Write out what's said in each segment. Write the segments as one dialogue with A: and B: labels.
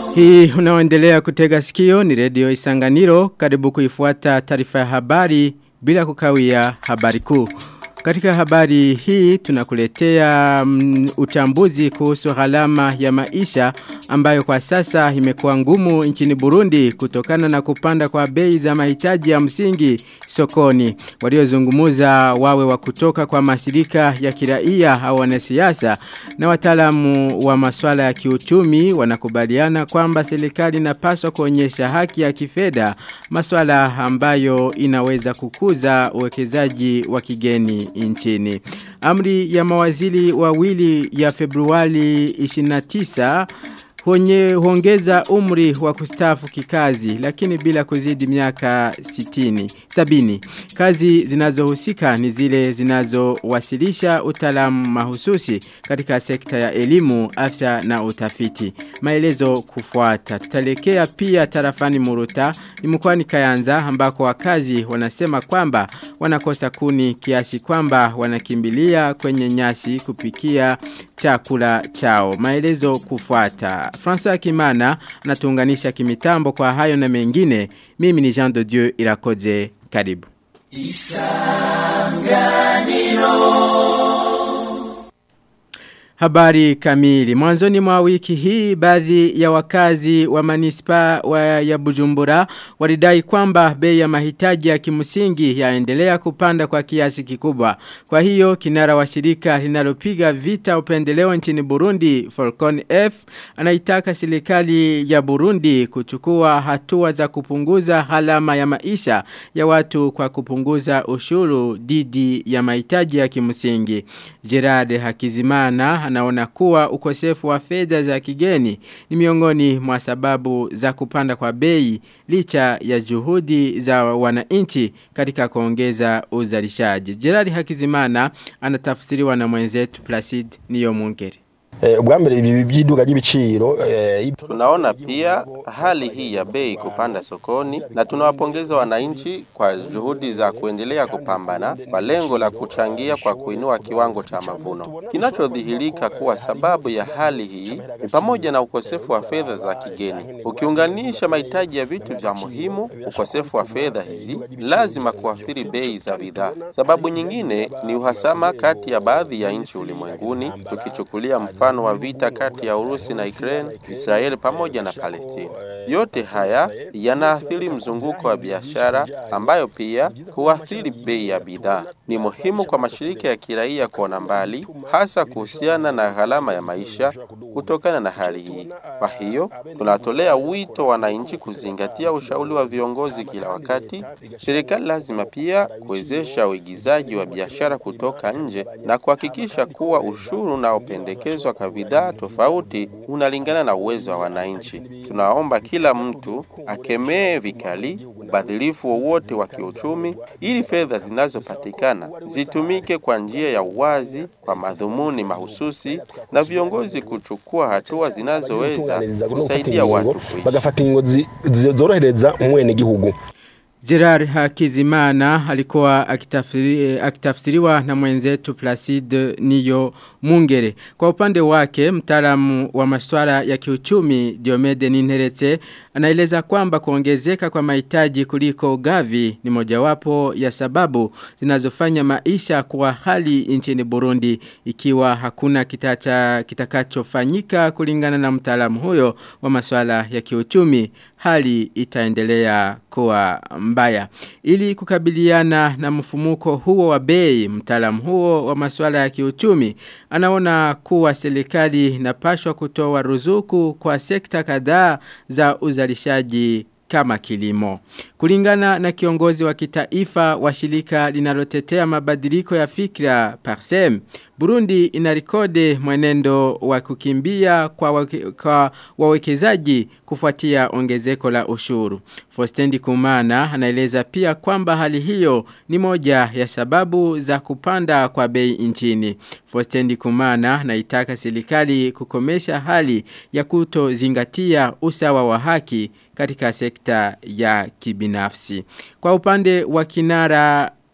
A: Hii unaoendelea kutega sikio ni redio Isanganiro karibu kuifuata taarifa ya habari bila kukawia habari kuu. Katika habari hii tunakuletea um, uchambuzi kuhusu gharama ya maisha ambayo kwa sasa imekuwa ngumu nchini Burundi kutokana na kupanda kwa bei za mahitaji ya msingi sokoni. Waliozungumuza wawe wa kutoka kwa mashirika ya kiraia au wanasiasa na wataalamu wa masuala ya kiuchumi wanakubaliana kwamba serikali inapaswa kuonyesha haki ya kifedha masuala ambayo inaweza kukuza uwekezaji wa kigeni nchini. Amri ya mawaziri wawili ya Februari 29 Honye huongeza umri wa kustafu kikazi lakini bila kuzidi miaka 60 sabini. Kazi zinazohusika ni zile zinazowasilisha utaalamu mahususi katika sekta ya elimu, afya na utafiti. Maelezo kufuata. Tutalekea pia tarafani Muruta ni mkoani Kayanza ambako wakazi wanasema kwamba wanakosa kuni kiasi kwamba wanakimbilia kwenye nyasi kupikia chakula chao. Maelezo kufuata. François Kimana anatuunganisha kimitambo kwa hayo na mengine. Mimi ni Jean de Dieu Irakoze. Karibu. Isanganiro. Habari kamili. Mwanzoni mwa wiki hii baadhi ya wakazi wa manispa wa ya Bujumbura walidai kwamba bei ya mahitaji ya kimsingi yaendelea kupanda kwa kiasi kikubwa. Kwa hiyo kinara wa shirika linalopiga vita upendeleo nchini Burundi Falcon F anaitaka serikali ya Burundi kuchukua hatua za kupunguza halama ya maisha ya watu kwa kupunguza ushuru dhidi ya mahitaji ya kimsingi. Gerard Hakizimana anaona kuwa ukosefu wa fedha za kigeni ni miongoni mwa sababu za kupanda kwa bei licha ya juhudi za wananchi katika kuongeza uzalishaji. Gerard Hakizimana anatafsiriwa na mwenzetu Placide Niyomwungere.
B: ubwambere ibi by'iduka ry'ibiciro
C: tunaona pia hali hii ya bei kupanda sokoni na tunawapongeza wananchi kwa juhudi za kuendelea kupambana kwa lengo la kuchangia kwa kuinua kiwango cha mavuno. Kinachodhihirika kuwa sababu ya hali hii ni pamoja na ukosefu wa fedha za kigeni. Ukiunganisha mahitaji ya vitu vya muhimu, ukosefu wa fedha hizi lazima kuathiri bei za bidhaa. Sababu nyingine ni uhasama kati ya baadhi ya nchi ulimwenguni, tukichukulia mfano mfano wa vita kati ya Urusi na Ukraine, Israeli pamoja na Palestina. Yote haya yanaathiri mzunguko wa biashara ambayo pia huathiri bei ya bidhaa. Ni muhimu kwa mashirika ya kiraia kuona mbali, hasa kuhusiana na gharama ya maisha kutokana na hali hii. Kwa hiyo tunatolea wito wananchi kuzingatia ushauri wa viongozi kila wakati. Serikali lazima pia kuwezesha uigizaji wa biashara kutoka nje na kuhakikisha kuwa ushuru unaopendekezwa kwa bidhaa tofauti unalingana na uwezo wa wananchi. Tunaomba kila mtu akemee vikali ubadhilifu wowote wa kiuchumi ili fedha zinazopatikana zitumike kwa njia ya uwazi kwa madhumuni mahususi na viongozi kuchukua hatua zinazoweza kusaidia watu kuishi.
B: bagafata ingozi zorohereza umwene gihugu
A: Gerard Hakizimana alikuwa akitafsiri, akitafsiriwa na mwenzetu Placide Niyo Mungere. Kwa upande wake, mtaalamu wa masuala ya kiuchumi Diomede Ninherete anaeleza kwamba kuongezeka kwa mahitaji kuliko gavi ni mojawapo ya sababu zinazofanya maisha kuwa hali nchini Burundi ikiwa hakuna kitacha, kitakachofanyika kulingana na mtaalamu huyo wa masuala ya kiuchumi hali itaendelea kuwa mbaya. Ili kukabiliana na mfumuko huo wa bei, mtaalamu huo wa masuala ya kiuchumi anaona kuwa serikali inapashwa kutoa ruzuku kwa sekta kadhaa za uzalishaji kama kilimo. Kulingana na kiongozi wa kitaifa wa shirika linalotetea mabadiliko ya fikra Parsem, Burundi inarekodi mwenendo wa kukimbia kwa, wake, kwa wawekezaji kufuatia ongezeko la ushuru. Fostendi Kumana anaeleza pia kwamba hali hiyo ni moja ya sababu za kupanda kwa bei nchini. Fostendi Kumana anaitaka serikali kukomesha hali ya kutozingatia usawa wa haki katika sekta ya kibinafsi. Kwa upande wa kinara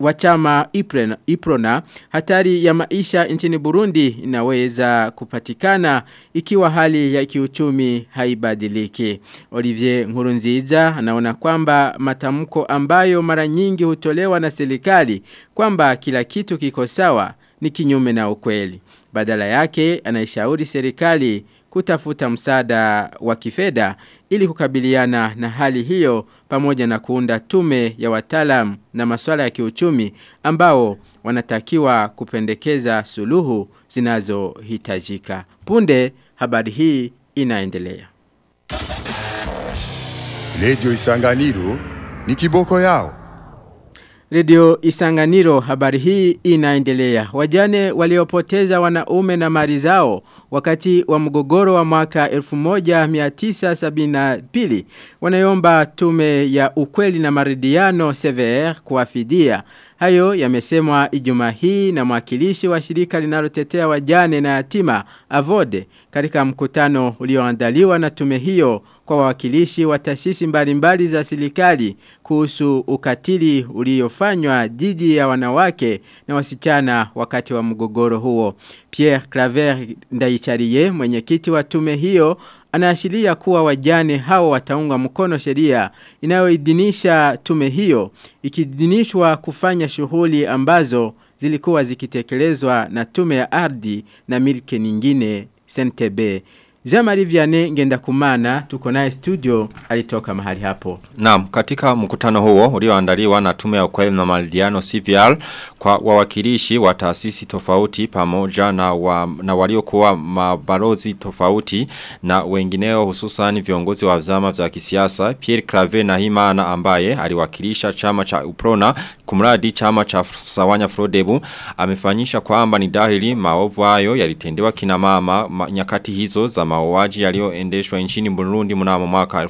A: wa chama Iprona, Iprona hatari ya maisha nchini Burundi inaweza kupatikana ikiwa hali ya kiuchumi haibadiliki. Olivier Nkurunziza anaona kwamba matamko ambayo mara nyingi hutolewa na serikali kwamba kila kitu kiko sawa ni kinyume na ukweli. Badala yake anaishauri serikali kutafuta msaada wa kifedha ili kukabiliana na hali hiyo pamoja na kuunda tume ya wataalam na masuala ya kiuchumi ambao wanatakiwa kupendekeza suluhu zinazohitajika. Punde habari hii inaendelea.
D: Radio Isanganiro ni kiboko yao.
A: Radio Isanganiro habari hii inaendelea. Wajane waliopoteza wanaume na mali zao wakati wa mgogoro wa mwaka 1972 wanayomba tume ya ukweli na maridiano CVR kuwafidia. Hayo yamesemwa Ijumaa hii na mwakilishi wa shirika linalotetea wajane na yatima Avode katika mkutano ulioandaliwa na tume hiyo kwa wawakilishi wa taasisi mbalimbali za serikali kuhusu ukatili uliofanywa dhidi ya wanawake na wasichana wakati wa mgogoro huo. Pierre Claver Ndaicharie mwenyekiti wa tume hiyo anaashiria kuwa wajane hao wataunga mkono sheria inayoidhinisha tume hiyo ikidhinishwa kufanya shughuli ambazo zilikuwa zikitekelezwa na tume ya ardhi na milke nyingine SNTB. Jean-Marie Vianney ngenda kumana tuko naye studio alitoka mahali hapo.
E: Naam, katika mkutano huo ulioandaliwa na tume ya ukweli na malidiano CVR kwa wawakilishi wa taasisi tofauti pamoja na, wa, na waliokuwa mabalozi tofauti na wengineo hususan viongozi wa vyama vya kisiasa Pierre Claver na Himana ambaye aliwakilisha chama cha Uprona kumradi chama cha Sawanya Frodebu amefanyisha kwamba ni dahili maovu hayo yalitendewa kina mama ma, nyakati hizo za mauaji yaliyoendeshwa nchini Burundi mnamo mwaka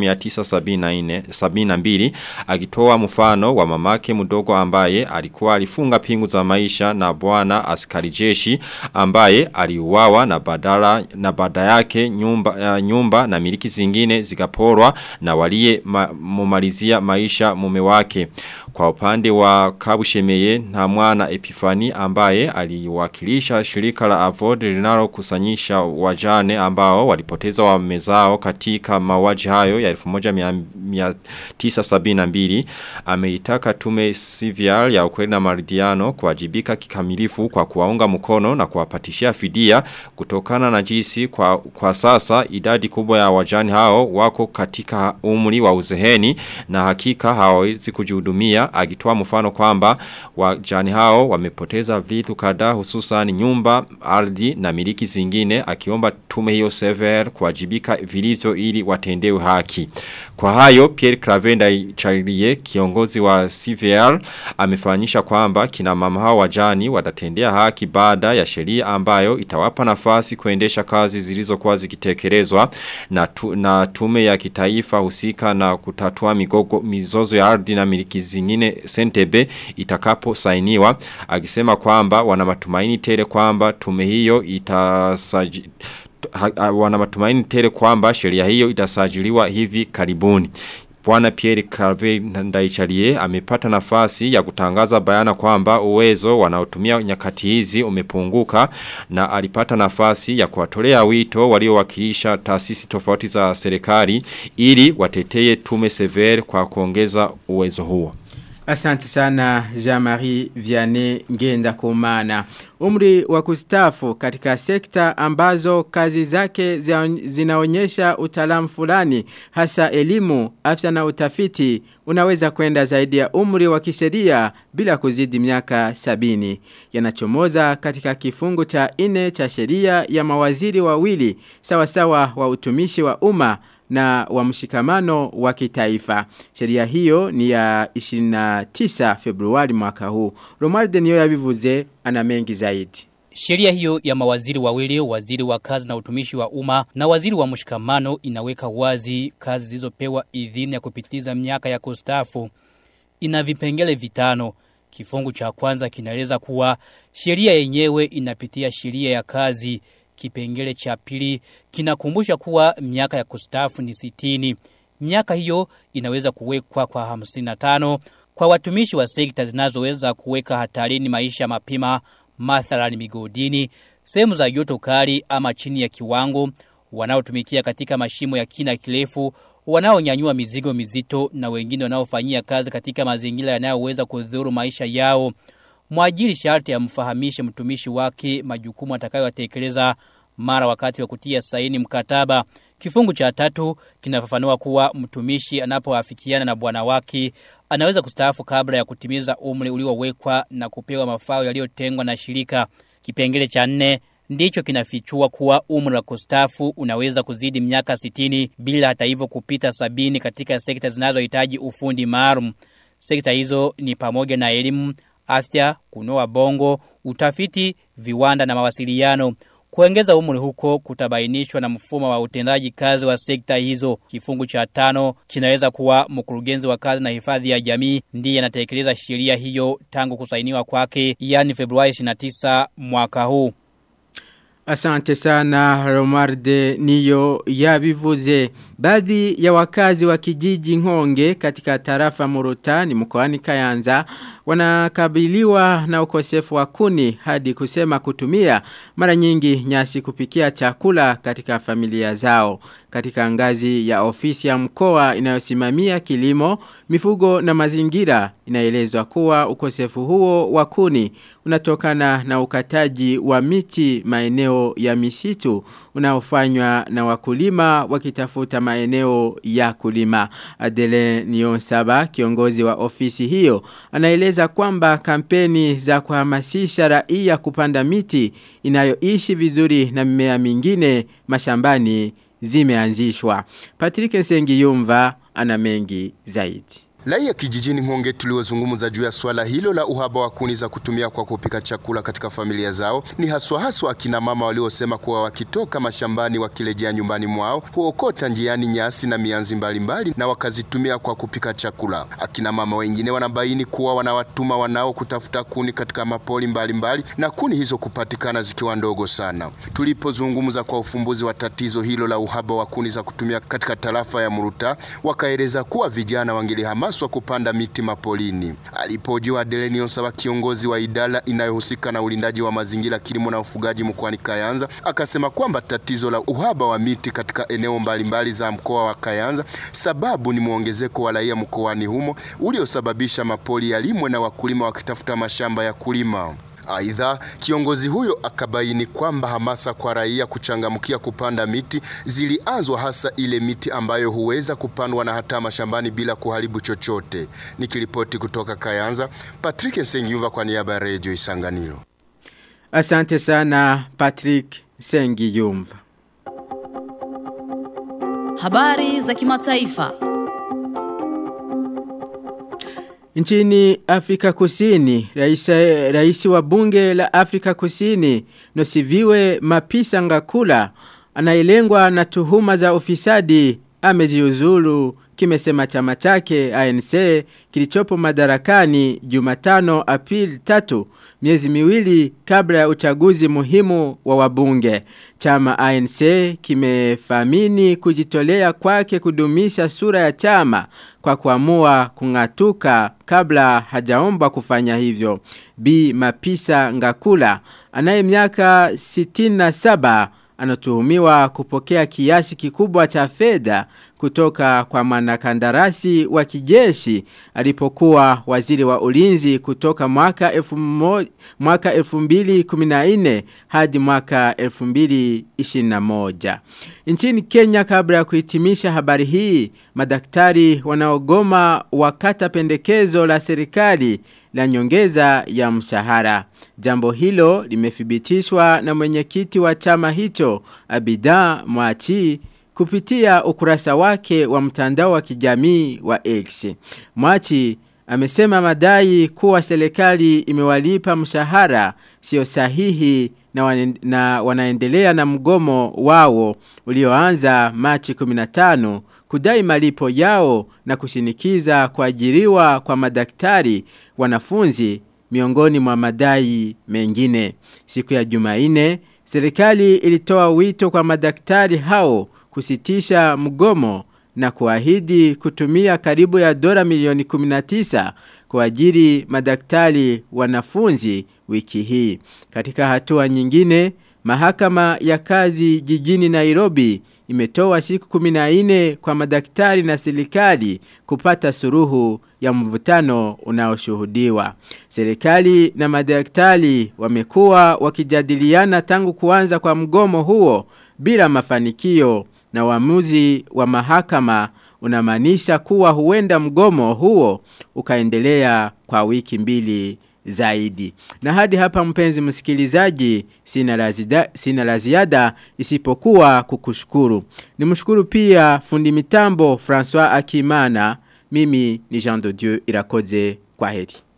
E: 1972 akitoa mfano wa mamake mdogo ambaye alikuwa alifunga pingu za maisha na bwana askari jeshi ambaye aliuawa na badala na baada yake nyumba uh, nyumba na miliki zingine zikaporwa na walie ma, mumalizia maisha mume wake kwa upande wa Kabushemeye na mwana Epifani ambaye aliwakilisha shirika la Avod linalo kusanyisha wajane ambao walipoteza wame zao katika mawaji hayo ya 1972 ameitaka tume CVR ya ukweli na maridiano kuwajibika kikamilifu kwa kuwaunga mkono na kuwapatishia fidia kutokana na jinsi kwa, kwa sasa idadi kubwa ya wajani hao wako katika umri wa uzeheni na hakika hawawezi kujihudumia akitoa mfano kwamba wajani hao wamepoteza vitu kadhaa hususan nyumba, ardhi na miliki zingine akiomba tume hiyo sever kuwajibika vilivyo ili watendewe haki. Kwa hayo Pierre Cravenda Chalie kiongozi wa CVR amefanyisha kwamba kina mama hao wajani watatendea haki baada ya sheria ambayo itawapa nafasi kuendesha kazi zilizokuwa zikitekelezwa na, tu, na tume ya kitaifa husika na kutatua migogo mizozo ya ardhi na miliki zingine sentebe itakapo sainiwa akisema kwamba wana matumaini tele kwamba tume hiyo itasaji wana matumaini tele kwamba sheria hiyo itasajiliwa hivi karibuni. Bwana Pierre Calvé Ndaicharie amepata nafasi ya kutangaza bayana kwamba uwezo wanaotumia nyakati hizi umepunguka na alipata nafasi ya kuwatolea wito waliowakilisha taasisi tofauti za serikali ili wateteye tume severe kwa kuongeza uwezo huo.
A: Asante sana Jean-Marie Vianney Ngenda Kumana. Umri wa kustafu katika sekta ambazo kazi zake zinaonyesha utaalamu fulani hasa elimu, afya na utafiti unaweza kwenda zaidi ya umri wa kisheria bila kuzidi miaka sabini. Yanachomoza katika kifungu cha ine cha sheria ya mawaziri wawili sawasawa wa utumishi wa umma na wa mshikamano wa kitaifa. Sheria hiyo ni ya 29 Februari mwaka huu. Romualde niyo yabivuze ana mengi zaidi.
F: Sheria hiyo ya mawaziri wawili, waziri wa kazi na utumishi wa umma na waziri wa mshikamano inaweka wazi kazi zilizopewa idhini ya kupitiliza miaka ya kustafu. Ina vipengele vitano. Kifungu cha kwanza kinaeleza kuwa sheria yenyewe inapitia sheria ya kazi. Kipengele cha pili kinakumbusha kuwa miaka ya kustafu ni sitini. Miaka hiyo inaweza kuwekwa kwa hamsini na tano kwa watumishi wa sekta zinazoweza kuweka hatarini maisha mapima mathalani migodini, sehemu za joto kali ama chini ya kiwango, wanaotumikia katika mashimo ya kina kirefu, wanaonyanyua mizigo mizito na wengine wanaofanyia kazi katika mazingira yanayoweza kudhuru maisha yao. Mwajiri sharti amfahamishe mtumishi wake majukumu atakayotekeleza mara wakati wa kutia saini mkataba. Kifungu cha tatu kinafafanua kuwa mtumishi anapoafikiana na bwana wake anaweza kustaafu kabla ya kutimiza umri uliowekwa na kupewa mafao yaliyotengwa na shirika. Kipengele cha nne ndicho kinafichua kuwa umri wa kustaafu unaweza kuzidi miaka sitini bila hata hivyo kupita sabini katika sekta zinazohitaji ufundi maalum. Sekta hizo ni pamoja na elimu, afya, kunoa bongo, utafiti, viwanda na mawasiliano. Kuongeza umri huko kutabainishwa na mfumo wa utendaji kazi wa sekta hizo. Kifungu cha tano kinaweza kuwa mkurugenzi wa kazi na hifadhi ya jamii ndiye anatekeleza sheria hiyo tangu kusainiwa kwake, yani Februari 29 mwaka huu.
A: Asante sana Romarde niyo yabivuze. Baadhi ya wakazi wa kijiji Ngonge katika tarafa Murutani mkoani Kayanza wanakabiliwa na ukosefu wa kuni hadi kusema kutumia mara nyingi nyasi kupikia chakula katika familia zao. Katika ngazi ya ofisi ya mkoa inayosimamia kilimo, mifugo na mazingira inaelezwa kuwa ukosefu huo wa kuni unatokana na ukataji wa miti maeneo ya misitu unaofanywa na wakulima wakitafuta maeneo ya kulima. Adele Nionsaba, kiongozi wa ofisi hiyo, anaeleza kwamba kampeni za kuhamasisha raia kupanda miti inayoishi vizuri na mimea mingine mashambani zimeanzishwa. Patrick Nsengiyumva ana mengi zaidi.
G: Raia kijijini Ngonge tuliozungumza juu ya swala hilo la uhaba wa kuni za kutumia kwa kupika chakula katika familia zao ni haswa haswa akina mama waliosema kuwa wakitoka mashambani wakirejea nyumbani mwao huokota njiani nyasi na mianzi mbalimbali mbali, na wakazitumia kwa kupika chakula. Akina mama wengine wanabaini kuwa wanawatuma wanao kutafuta kuni katika mapoli mbalimbali mbali, na kuni hizo kupatikana zikiwa ndogo sana. Tulipozungumza kwa ufumbuzi wa tatizo hilo la uhaba wa kuni za kutumia katika tarafa ya Muruta, wakaeleza kuwa vijana wangelihama wanapaswa kupanda miti mapolini. Alipojiwa Adelenio Saba, kiongozi wa idara inayohusika na ulindaji wa mazingira, kilimo na ufugaji mkoani Kayanza, akasema kwamba tatizo la uhaba wa miti katika eneo mbalimbali mbali za mkoa wa Kayanza sababu ni mwongezeko wa raia mkoani humo uliosababisha mapoli yalimwe na wakulima wakitafuta mashamba ya kulima. Aidha, kiongozi huyo akabaini kwamba hamasa kwa raia kuchangamkia kupanda miti zilianzwa hasa ile miti ambayo huweza kupandwa na hata mashambani bila kuharibu chochote. Nikiripoti kutoka Kayanza, Patrick Nsengiyumva kwa niaba ya Radio Isanganiro.
A: Asante sana Patrick Sengiyumva.
H: Habari za kimataifa.
A: Nchini Afrika Kusini, raisi, raisi wa bunge la Afrika Kusini, Nosiviwe Mapisa Ngakula, anailengwa na tuhuma za ufisadi, amejiuzulu kimesema chama chake ANC kilichopo madarakani Jumatano Aprili 3 miezi miwili kabla ya uchaguzi muhimu wa wabunge. Chama ANC kimefamini kujitolea kwake kudumisha sura ya chama kwa kuamua kungatuka kabla hajaomba kufanya hivyo. B Mapisa Ngakula anaye miaka 67 anatuhumiwa kupokea kiasi kikubwa cha fedha kutoka kwa mwanakandarasi wa kijeshi alipokuwa waziri wa ulinzi kutoka mwaka elfu mo, mwaka 2014 hadi mwaka 2021. Nchini Kenya kabla ya kuhitimisha habari hii, madaktari wanaogoma wakata pendekezo la serikali la nyongeza ya mshahara. Jambo hilo limethibitishwa na mwenyekiti wa chama hicho Abida Mwachi kupitia ukurasa wake wa mtandao wa kijamii wa X. Mwachi amesema madai kuwa serikali imewalipa mshahara sio sahihi na, wan, na wanaendelea na mgomo wao ulioanza Machi 15 kudai malipo yao na kushinikiza kuajiriwa kwa madaktari wanafunzi miongoni mwa madai mengine. Siku ya Jumaine, serikali ilitoa wito kwa madaktari hao kusitisha mgomo na kuahidi kutumia karibu ya dola milioni 19 kwa ajili madaktari wanafunzi wiki hii. Katika hatua nyingine, mahakama ya kazi jijini Nairobi imetoa siku 14 kwa madaktari na serikali kupata suruhu ya mvutano unaoshuhudiwa. Serikali na madaktari wamekuwa wakijadiliana tangu kuanza kwa mgomo huo bila mafanikio na uamuzi wa mahakama unamaanisha kuwa huenda mgomo huo ukaendelea kwa wiki mbili zaidi. Na hadi hapa mpenzi msikilizaji sina la zida- sina la ziada isipokuwa kukushukuru. Nimshukuru pia fundi mitambo François Akimana. Mimi ni Jean de Dieu Irakoze kwa heri.